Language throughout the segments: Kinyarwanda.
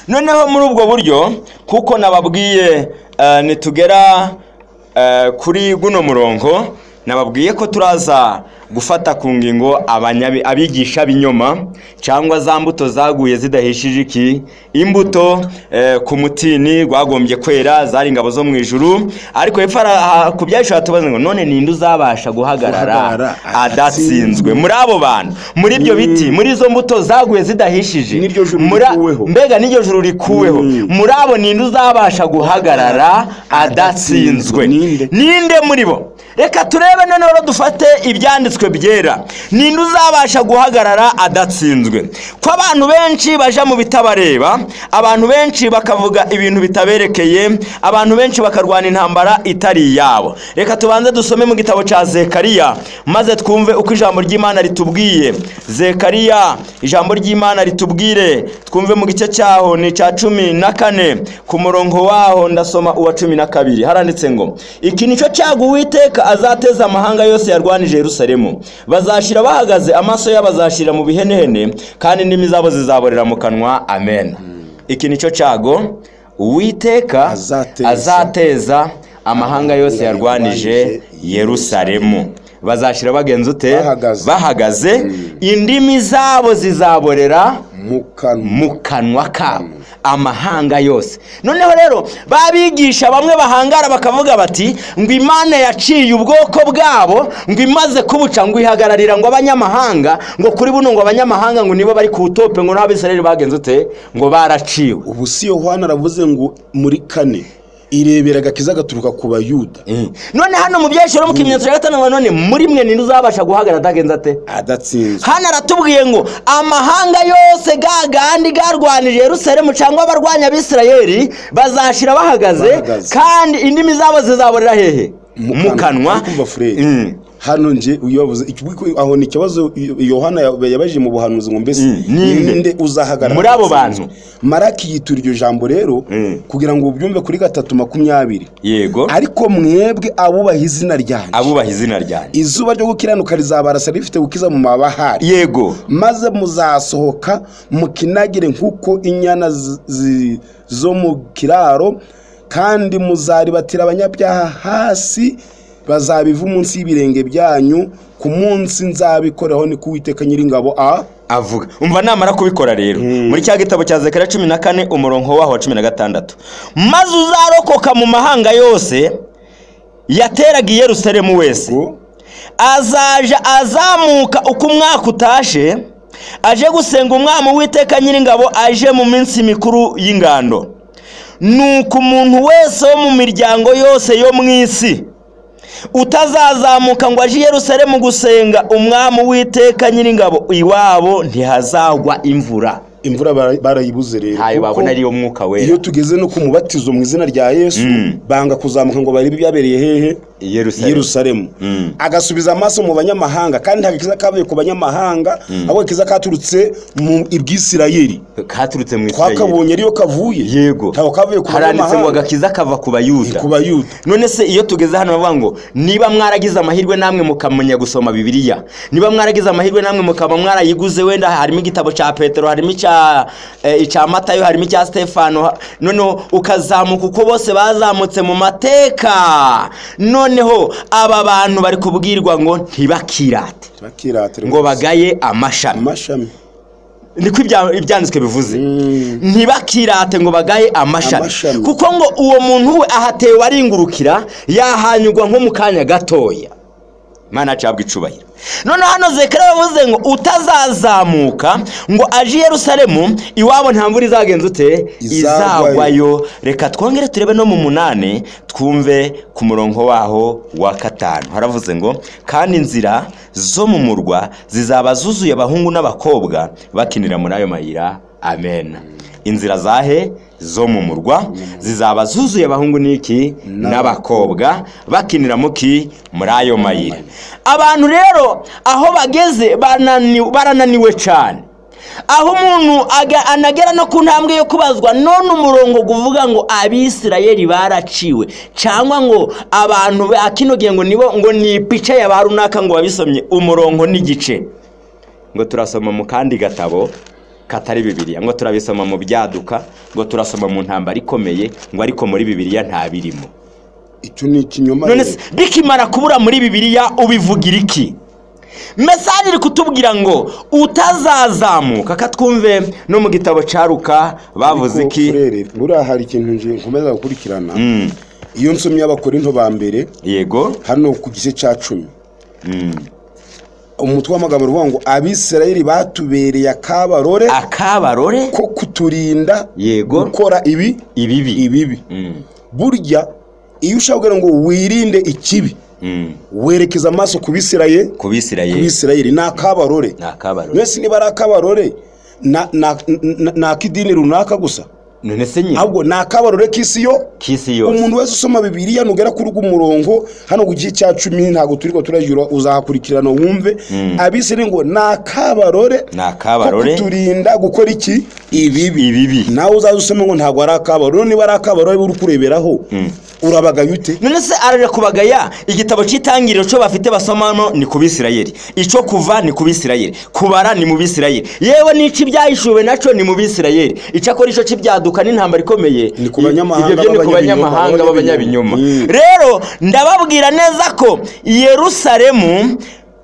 noneho muri ubwo buryo kuko nababwiye eh, nitugera eh, kuri guno murongo nababwiye ko turaza gufata ku ngingo abanyabi- abigisha b'inyoma cyangwa za mbuto zaguye zidahishije iki imbuto eh, ku mutini rwagombye kwera zari ingabo zo mu ijuru ariko hepfo hari- ha- ku byacu hatubaza ngo none ninde uzabasha Guhagarara guhagarara adatsinzwe adatsinzwe. muri abo bantu muri ibyo biti muri izo mbuto zaguye zidahishije N'iryo juru muri a- rikuweho. mbega n'iryo juru rikuweho Mm. muri abo ninde uzabasha guhagarara adatsinzwe Ninde? ninde muri bo reka turebe noneho rero dufate ibyanditswe byera ninde uzabasha guhagarara adatsinzwe ko abantu benshi baja mu bitabareba abantu benshi bakavuga ibintu bitaberekeye abantu benshi bakarwana intambara itari iyabo reka tubanze dusome mu gitabo cya zekariya maze twumve uko ijambo ry'imana ritubwiye zekariya ijambo ry'imana ritubwire twumve mu gice cyaho ni icya cumi na kane ku murongo waho ndasoma uwa cumi na kabiri haranditse ngo iki ni cyo cyago uwiteka azateza amahanga yose yarwanije yerusalemu bazashira bahagaze amaso yabo azashira mu bihenehene kandi indimi zabo zizaborera mu kanwa amen iki ni cyo cyago uwiteka Azateza- azateza amahanga yose yarwanije yarwanije yerusalemu bazashira bagenza ute Bahagaze. bahagaze indimi zabo zizaborera mu kanwa mu kanwa kabo amahanga yose noneho rero babigisha bamwe bahangara bakavuga bati ngo imana yaciye ubwoko bwabo ngo imaze kubuca ngo ihagararira ngo abanyamahanga ngo kuri buno ngo abanyamahanga ngo nibo bari ku tope ngo n'abisirayeli bagenze ute ngo baraciwe ubu si yohana aravuze ngo muri kane irebera agakiza gaturuka ku bayuda none hano mu byahise mu kimenyetso cya gatanu ngo none muri mwe ninde uzabasha guhagarara atagenze ate adatsinzwe hano aratubwiye ngo amahanga yose gagandi garwanije yerusalemu cyangwa abarwanya abisirayeli bazashira bahagaze Bahagaze. kandi indimi zabo zizaborera hehe Mu mu kanwa. kanwa Ari kumva Fred. Mm. hano nje uyabuze aho ni ikibazo yohana yabajije mu buhanuzi ngo mbese Mm, ninde? ninde uzahagarara Muri abo adatsinzwe? bantu. maraki yitura iryo jambo rero Mm. kugira ngo ubyumve kuri gatatu makumyabiri yego ariko mwebwe abubaha izina ryanjye abubaha izina ryanjye izuba ryo gukiranuka rizabarasa rifite gukiza mu mabahari yego maze muzasohoka mukinagire nk'uko inyana zi- zi- zo mu kiraro kandi muzaribatira abanyabyaha hasi bazabiva munsi y'ibirenge byanyu ku munsi nzabikoreho ni kuwiteka nyiringabo a avuga umva namara kubikora rero muri cya gitabo cya zekariya cumi na kane umurongo waho wa cumi na gatandatu maze uzarokoka mu mahanga yose yateraga i yerusalemu wese ngo azaja azamuka uko umwaka utashe aje gusenga umwami w'iteka nyiringabo aje mu minsi mikuru y'ingando nuko umuntu wese wo mu miryango yose yo mu isi utazazamuka ngo aje i yerusalemu gusenga umwami w'iteka nyiringabo iwabo ntihazagwa imvura imvura bara- barayibuze rero ntayo kuko babona ariyo mwuka iyo wera tugeze no ku mubatizo mu izina rya yesu Mm. banga kuzamuka ngo barebe ibyabereye hehe i yerusalemu yerusalemu Mm. agasubiza amaso mu banyamahanga kandi ntabwo akiza kavuye ku banyamahanga ahubwo akiza katurutse mu ibwisirayeli katurutse mu isirayeli twakabonye ariyo kavuye yego ntabwo kavuye ku haranditse ngo banyamahanga agakiza kava ku bayuda ku bayuda none se iyo tugeze hano bavuga ngo niba mwaragize amahirwe namwe mukamenya gusoma bibiliya niba mwaragize amahirwe namwe mukaba mwarayiguze wenda harimo igitabo cya petero harimo icya eh, icya matayo harimo icya stefano ha- noneho ukazamuka uko bose bazamutse mu mateka noneho aba bantu bari kubwirwa ngo ntibakirate bakiratira ngo bagaye amashami amashami niko ibya- ibyanditswe bivuze ntibakirate ngo bagaye amashami Amashami. kuko ngo uwo muntu we ahatewe aringurukira yahanyurwa nko mu kanya gatoya mana acabwa icubahiro noneho hano zekera bavuze ngo utazazamuka ngo aje i yerusalemu iwabo nta mvura izagenza ute Izagwayo. izagwayo reka twongere turebe no mu munani twumve ku murongo waho wa katanu haravuze ngo kandi inzira zo mu murwa zizaba zuzuye abahungu n'abakobwa bakinira muri ayo mayira amen inzira zahe zo mu murwa zizaba zuzuye abahungu n'iki n'abakobwa bakinira muki muri ayo mayira abantu rero aho bageze banani- barananiwe cyane aho umuntu aga- anagera no ku ntambwe yo kubazwa none umurongo uvuga ngo abisirayeli baraciwe cyangwa ngo abantu ba kino gihe ngo nibo ngo ni ipica ya ba runaka ngo babisomye umurongo n'igice ngo turasoma mu kandi gatabo katari bibiliya ngo turabisoma mu byaduka ngo turasoma mu ntambara ikomeye ngo ariko muri bibiliya ntabirimo icyo ni ikinyoma none rero. se bikimara kubura muri bibiliya ubivugira iki mesaje iri kutubwira ngo utazazamuka katwumve no mu gitabo cya Luka bavuze Ariko, iki Furere, buriya hari ikintu nje- nkomeza gukurikirana Mm, iyo nsomye abakorinto ba mbere yego hano ku gice cya cumi Mm, umutwe w'amagambo uvuga ngo abisirayeli batubereye akabarore akabarore ko kuturinda Yego. gukora ibi ibibi ibibi Mm, burya iyo ushaka kugira ngo wirinde ikibi mm, werekeza amaso ku bisiraye ku bisirayeli bisirayeli ni akabarore ni akabarore mwese niba ari akabarore na- na- na- ni ak'idini runaka gusa none se nyine ahubwo ni akabarore k'isi yo k'isi yose umuntu wese usoma bibiliya nugera kuri ugu murongo hano ku gice cya cumi ntabwo turi ko turajyura uzahakurikirana wumve abisirayeli ngo ni akabarore Ni akabarore. ko kuturinda gukora iki ibibi ibibi nawe uzaze usome ngo ntabwo ari akabarore niba ari akabarore uri kureberaho urabagaye ute none se ararira kubagaya igitabo cy'itangiriro cyo bafite basomano ni ku bisirayeli icyo kuva ni ku bisirayeli kubara ni mu bisirayeli yewe n'icyo ibyahishuwe nacyo ni mu bisirayeli icyakora icyo cy'ibyaduka n'intambara ikomeye Ni ku banyamahanga ibyo byo ni ku b'abanyabinyoma, banyamahanga b'abanyabinyoma. b'abanyabinyoma Mm. rero ndababwira neza ko yerusalemu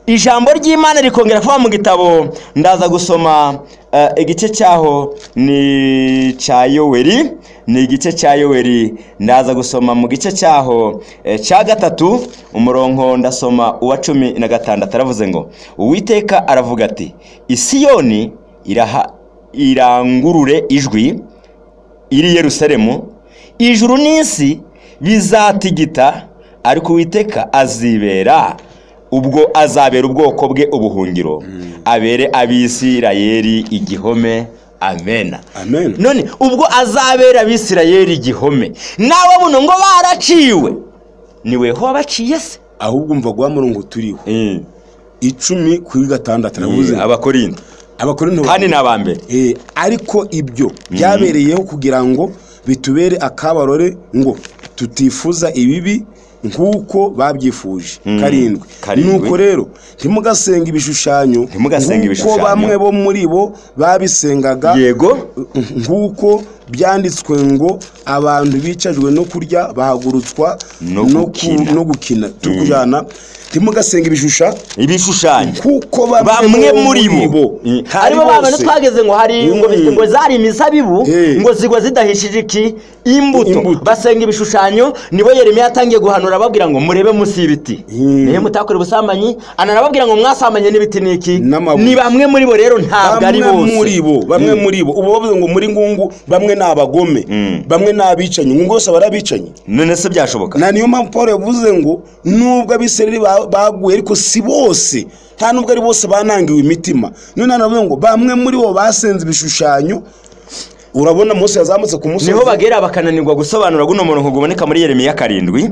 ijambo ry'imana rikongera kuba mu gitabo ndaza gusoma eh, igice cyaho ni cya yoweri ni igice cya yoweri ndaza gusoma mu gice cyaho eh, cya gatatu umurongo ndasoma uwa cumi na gatandatu aravuze ngo uwiteka aravuga ati isiyoni iraha irangurure ijwi iri yerusalemu ijuru n'isi bizatigita ariko uwiteka azibera ubwo azabera ubwoko bwe ubuhungiro abere abisirayeli igihome amena amen none ubwo azabera abisirayeli igihome nawe buno ngo baraciwe ni weho wabaciye se ahubwo umva guha murongo turiho icumi kuri gatandatu navuze abakorinto abakorinto kandi ni abambere Eh, ariko ibyo byabereyeho kugira ngo bitubere akabarore ngo tutifuza ibibi nk'uko babyifuje karindwi karindwi. nuko rero ntimugasenga ibishushanyo Ntimugasenga nk'uko ibishushanyo. bamwe bo muri bo babisengaga yego nk'uko byanditswe ngo abantu bicajwe no kurya bahagurutswa No ku- gukina. no gukina turi kujyana ntimugasenga ibishusha ibishushanyo kuko bamwe muri bo harimo ba bantu twageze ngo hari ngo Mm. ngo zari imizabibu Eh. ngo zigwa zidahishije iki imbuto Imbuto. basenga ibishushanyo nibo Yeremiya yatangiye guhanura ababwira ngo murebe munsi y'ibiti Mm. nihe mutakora ubusambanyi anarababwira ngo mwasamanye n'ibiti n'iki N'amabuye. ni bamwe muri bo rero ntabwo ari bamwe bose muri bo bamwe muri bo ubu bavuze ngo muri ngungu bamwe ni abagome bamwe ni abicanyi ngungu bose barabicanyi none se byashoboka na niyo mpamvu paul yavuze ngo nubwo abisirayeli ba- baguye ariko si bose nta nubwo ari bose banangiwe imitima niyo nanone avuze ngo bamwe muri bo basenze ibishushanyo urabona mose yazamutse ku musozi niho bagera bakananirwa gusobanura guno murongo uboneka muri Yeremiya karindwi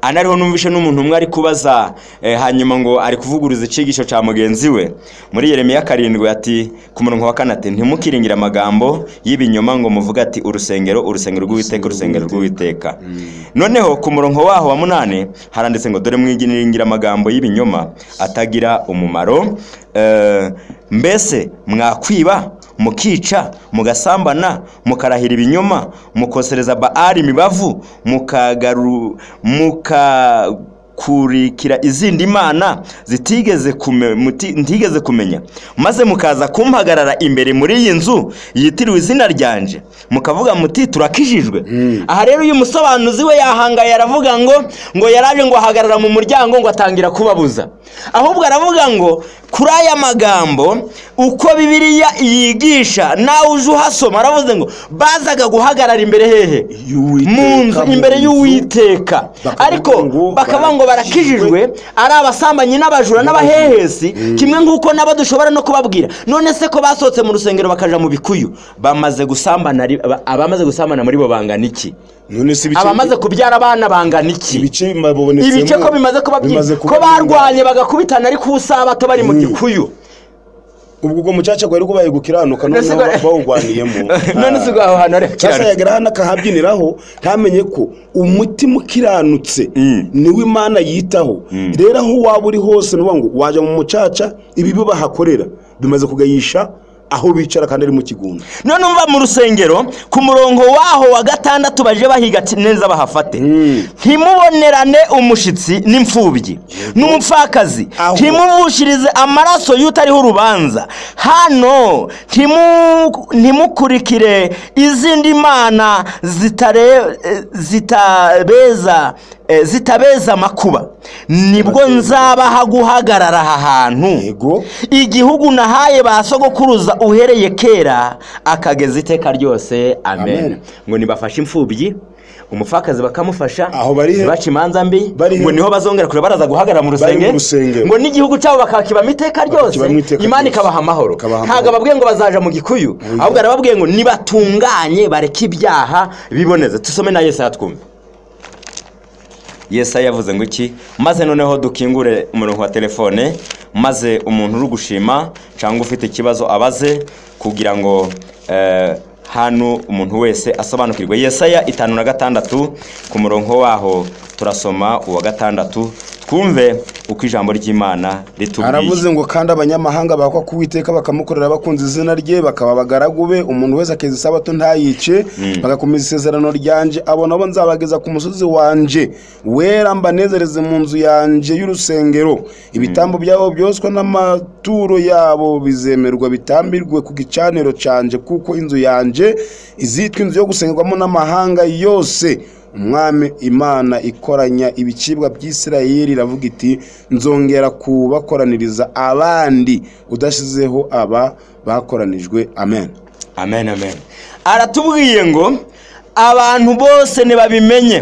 anariho numvishe n'umuntu umwe ari kubaza eh, hanyuma ngo ari kuvuguruza icigisho cya mugenzi we muri Yeremiya karindwi ati ku murongo wa kane ati ntimukiringire amagambo y'ibinyoma ngo muvuge ati urusengero urusengero rw'uwiteka urusengero rw'uwiteka noneho ku murongo waho wa munani haranditse ngo dore mwiringira amagambo y'ibinyoma atagira umumaro eh, mbese mwakwiba mukica mugasambana mukarahira ibinyoma mukosereza baali imibavu mukagaru mukakurikira izindi mana zitigeze kume, muti, ntigeze kumenya maze mukaza kumpagarara imbere muri iyi nzu yitiriwe izina ryanje mukavuga muti turakijijwe aha rero uyu musobanuzi we yahangaye aravuga ngo ngo yaraje ngo ahagarara mu muryango ngo atangira kubabuza ahubwo aravuga ngo kuri aya magambo uko bibiliya yigisha nawe uje uhasoma aravuze ngo bazaga guhagarara imbere hehe Y'Uwiteka, mu nzu mu imbere nzu. y'uwiteka Bakavuga ariko ngo bakavuga ngo barakijijwe ari abasambanyi n'abajura n'abahehesi kimwe nk'uko nabo dushobora no kubabwira none se ko basohotse mu rusengero bakaja mu bikuyu bamaze gusambana ari- aba- abamaze gusambana muri bo bangana iki none si ibice abamaze kubyara abana bangana iki ibice babonetsemo ibice ko bimaze kuba byinshi bimaze ko barwanye bagakubitana ari ku sabato bari mu gikuyu ubwo ubwo mucaca gwari kubaye gukiranuka None se noneho gwari- bawugwaniyemo none si ubwo aho hantu ari cyasa yagera hano akahabyiniraho ntamenye ko umutima ukiranutse Mm. niwo imana yitaho rero aho waba uri hose ni ukuvuga ngo wajya mu mucaca ibibi bahakorera bimaze kugayisha aho bicara kandi ari mu kigunda none umva mu rusengero ku murongo waho wa gatandatu baje bahiga ati neza bahafate ntimubonerane umushitsi n'imfubyi n'umupfakazi Aho. ntimubushirize amaraso y'utariho urubanza hano ntimu- ntimukurikire izindi mana zitare- eh, zitabeza eh, zitabeza amakuba nibwo nzabaha guhagarara aha hantu yego igihugu nahaye ba sogokuruza uhereye kera akageza iteka ryose Amen. amen ngo nibafashe imfubyi umupfakazi bakamufasha Aho bari he? ntibace imanza mbi Bari he? ngo niho bazongera kure baraza guhagarara mu Bari mu rusenge rusengero. ngo n'igihugu cyabo bakakibamo iteka ryose Bakakibamo iteka imana ryose. ikabaha amahoro Ikabaha ntabwo amahoro. ababwiye ngo bazaja mu gikuyu ahubwo arababwiye ngo nibatunganye bareke ibyaha biboneze tusome na yesaya twumve yesaya yavuze ngo iki maze noneho dukingure umurongo wa telefone maze umuntu uri gushima cyangwa ufite ikibazo abaze kugira ngo eh, hano umuntu wese asobanukirwe yesaya itanu na gatandatu ku murongo waho turasoma uwa gatandatu twumve uko ijambo ry'imana ritubwiye aravuze ngo kandi abanyamahanga bakwa ku Uwiteka bakamukorera bakunze izina rye bakaba abagaragu be umuntu wese akeza isabato ntayice bagakomeza isezerano ryanje abo nabo nzabageza ku musozi wanje wera mbanezereze mu nzu yanje y'urusengero ibitambo byabo byoswa n'amaturo yabo bizemerwa bitambirwe ku gicaniro canje kuko inzu yanje izitwa inzu yo gusengerwamo n'amahanga yose umwami imana ikoranya ibicibwa by'isirayeli iravuga iti nzongera kubakoraniriza abandi udashyizeho aba bakoranijwe amen amen amen aratubwiye ngo abantu bose ntibabimenye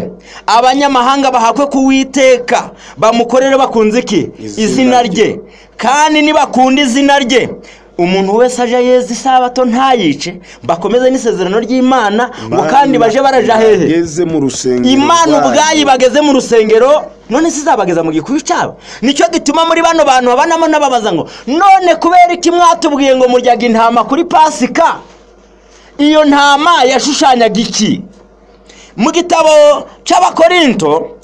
abanyamahanga bahakwe kuwiteka bamukorere bakunze iki Izina izina rye. rye kandi nibakunda izina rye umuntu wese aje yeza isabato ntayice bakomeze n'isezerano ry'imana ngo kandi baje baraja hehe Bageze mu rusengero imana rwayo. ubwayo bageze mu rusengero none se izabageza mu gikuyu cyabo nicyo gituma muri bano bantu babanamo n'ababaza ngo none kubera iki mwatubwiye ngo muryaga intama kuri pasika iyo ntama yashushanyaga iki mu gitabo cy'abakorinto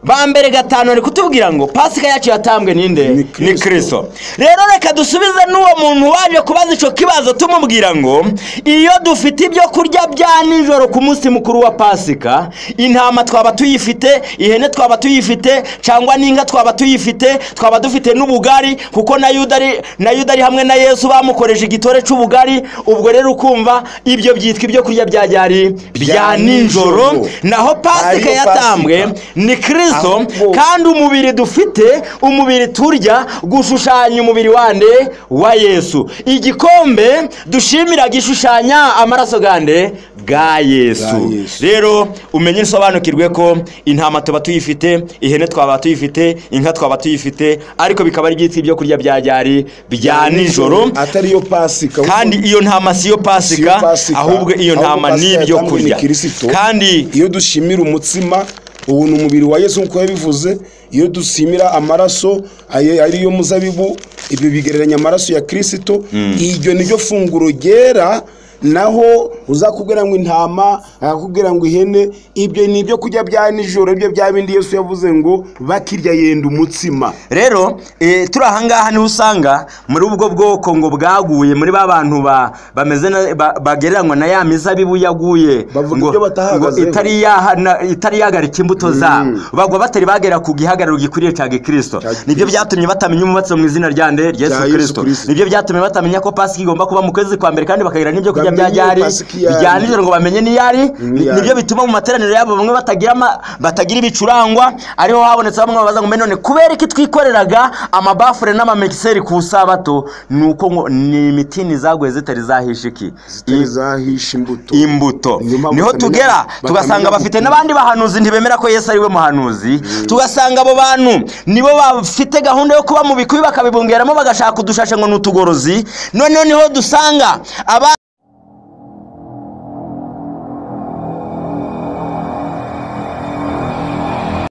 ba mbere gatanu ari kutubwira ngo pasika yacu yatambwe Ni ninde Kristo. ni kristo rero reka dusubize n'uwo muntu waje kubaza icyo kibazo tumubwira ngo iyo dufite ibyo kurya bya nijoro ku munsi mukuru wa pasika intama twaba tuyifite ihene twaba tuyifite cyangwa n'inka twaba tuyifite twaba dufite n'ubugari kuko na yuda ari na yuda ari hamwe na yesu bamukoresha igitore cy'ubugari ubwo rero ukumva ibyo byitwa ibyo kurya bya byari bya nijoro naho pasika Ariyo yatambwe Pasika. ni kirisito Ahubwo- kandi umubiri dufite umubiri turya gushushanya umubiri wande wa yesu igikombe dushimira gishushanya amaraso gande bwa Bwa yesu Yesu. rero umenye usobanukirwe ko intama tuba tuyifite ihene twaba tuyifite inka twaba tuyifite ariko bikaba ari byitwa ibyo kurya bya byari bya nijoro atari yo pasika kandi iyo ntama siyo Siyo pasika Pasika, ahubwo iyo ahubwo ntama Pasika ni ibyo yatambwe ni kurya Kristo. kandi iyo dushimira umutsima ubu ni umubiri wa yesu nk'uko yabivuze iyo dusimira amaraso ayo- ariyo muzabibu ibyo bigereranya amaraso ya kirisito iryo niryo funguro ryera naho uzakubwira ngo intama akakubwira ngo ihene ibyo ni ibyo kurya bya nijoro ibyo bya bindi yesu yavuze ngo bakirya yenda umutsima rero eh, turi ahangaha niho usanga muri ubwo bwoko ngo bwaguye muri ba bantu ba- bameze na- ba- bagereranywa na ya mizabibu yaguye Bavuga ibyo batahagazeho. itari yaha- na- itari yahagarika imbuto zabo bagwa batari bagera ku gihagararo gikwiriye cya gikirisito Cya gikristo. nibyo byatumye batamenya umwubatsi mu izina rya nde Yesu ryesu kirisito Kristo. nibyo byatumye batamenya ko pasika igomba kuba mu kwezi kwa mbere kandi bakagira n'ibyo kurya bya Bamenye ryari Pasika iyo ari. bya nijoro ngo bamenye n'iyo ari Ni- iyo ari. nibyo bituma mu materaniro yabo bamwe batagira ama- batagira ibicurangwa ariho habonetse bamwe babaza ngo "Mbe none kubera iki twikoreraga amabafure n'amamekiseri ku sabato ni uko ngo ni imitini zaguye zitari zahisha iki zitari zahisha imbuto imbuto Niyo mpamvu niho batamenya- tugera batamenya tugasanga bafite gupima. n'abandi bahanuzi ntibemera ko yesu ari we muhanuzi tugasanga abo bantu nibo bafite gahunda yo kuba mu bikubi bakabibungeramo bagashaka udushashi ngo ni utugorozi noneho niho dusanga abandi